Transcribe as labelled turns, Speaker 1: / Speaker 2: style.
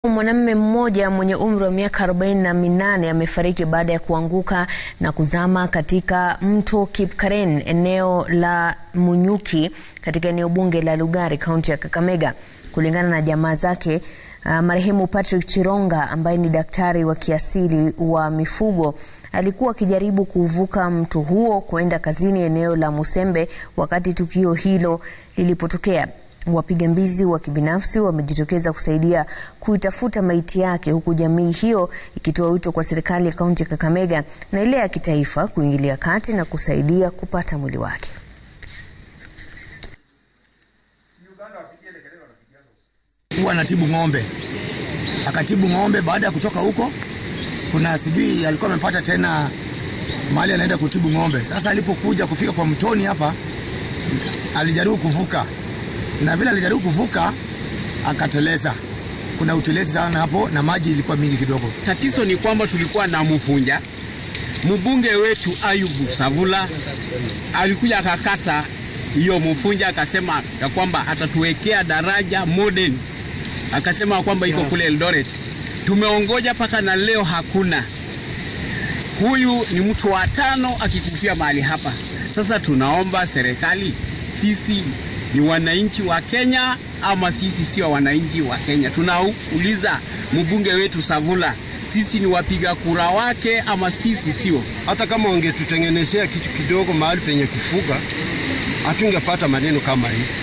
Speaker 1: Mwanamume mmoja mwenye umri wa miaka arobaini na minane amefariki baada ya kuanguka na kuzama katika mto Kipkaren eneo la Munyuki katika eneo bunge la Lugari kaunti ya Kakamega. Kulingana na jamaa zake, uh, marehemu Patrick Chironga ambaye ni daktari wa kiasili wa mifugo alikuwa akijaribu kuvuka mto huo kuenda kazini eneo la Musembe wakati tukio hilo lilipotokea. Wapiga mbizi wa kibinafsi wamejitokeza kusaidia kuitafuta maiti yake huku jamii hiyo ikitoa wito kwa serikali ya kaunti ya Kakamega na ile ya kitaifa kuingilia kati na kusaidia kupata mwili wake.
Speaker 2: Huwa anatibu ng'ombe, akatibu ng'ombe. Baada ya kutoka huko, kuna sijui alikuwa amepata tena mahali anaenda kutibu ng'ombe. Sasa alipokuja kufika kwa mtoni hapa, alijaribu kuvuka na vile alijaribu kuvuka akateleza. Kuna utelezi sana hapo na maji ilikuwa mingi kidogo.
Speaker 3: Tatizo ni kwamba tulikuwa na mfunja mbunge wetu Ayubu Savula alikuja akakata hiyo mfunja, akasema ya kwamba atatuwekea daraja modern, akasema kwamba iko kule Eldoret. Tumeongoja mpaka na leo hakuna. Huyu ni mtu wa tano akikufia mahali hapa. Sasa tunaomba serikali, sisi ni wananchi wa Kenya ama sisi sio wananchi wa Kenya? Tunauliza mbunge wetu Savula, sisi ni wapiga kura wake ama sisi sio?
Speaker 4: Hata kama wangetutengenezea kitu kidogo mahali penye kufuga, hatungepata maneno kama hii.